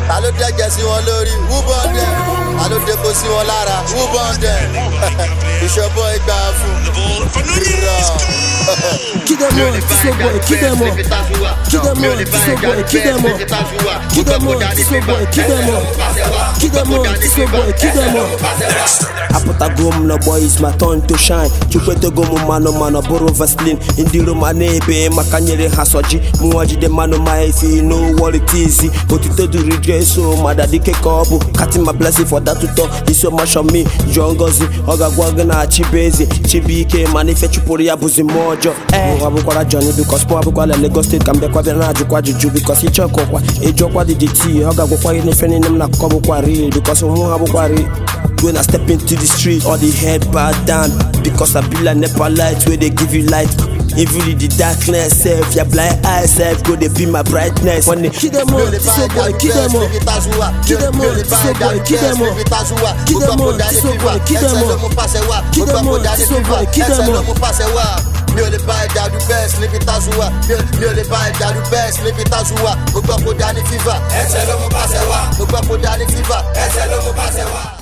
ta ló dẹ́jẹ̀ sí wọn lórí wúbọ̀ndẹ̀ ta ló dẹ́kọ̀ sí wọn lára wúbọ̀ndẹ̀ ìṣọ̀bọ̀ ìgbà fún rírọ̀. Keep them on, this one boy, keep them on. Keep them on, this one boy, keep them on. Keep them on, this one boy, keep them on. Keep them on, this one boy, keep them on. apụtago m na boy is my turn to shine chukwetego m mmanụ mana bụrụ vaslin ndị roma na-ebe maka nyere ha soji mụnwa jide mmanụ ma efi no what it is otito duru jeso mada dike ka ọ bụ katin ma blessing for that ụtọ iso masho me jụọ ngozi ọ ga-agwa gị na chibeze chibuike mana ife chụpụrụ ya bụzi mmụọ ọjọọ mụ abụkwara Johnny bikos mụ abụkwala Lagos steeti ka m bịakwa bịa na-ajụkwa ajụjụ bikos ịchọkọkwa ịjụọkwa DDT ọ ga-agwakwa gị n'ife niile m na akụkọ bụkwa real bikos mụ ha bụkwa real When I step into the street, all the head bow down because I be like Nepa light where they give you light. Even in the darkness, self, your blind eyes, self, go they be my brightness. When they keep them on, this one boy, keep them on, keep them on, this one boy, keep them on, keep them on, this one boy, keep them on, keep them on, this one boy, keep them on. mi ò lè bá ẹja du bẹ́ẹ̀sì níbi táṣu wà mi ò lè bá ẹja du bẹ́ẹ̀sì níbi táṣu wà mo gbọ́ kó dání fífà ẹsẹ̀ ló mú pàṣẹ wá mo gbọ́ kó dání fífà ẹsẹ̀ ló mú pàṣẹ wá.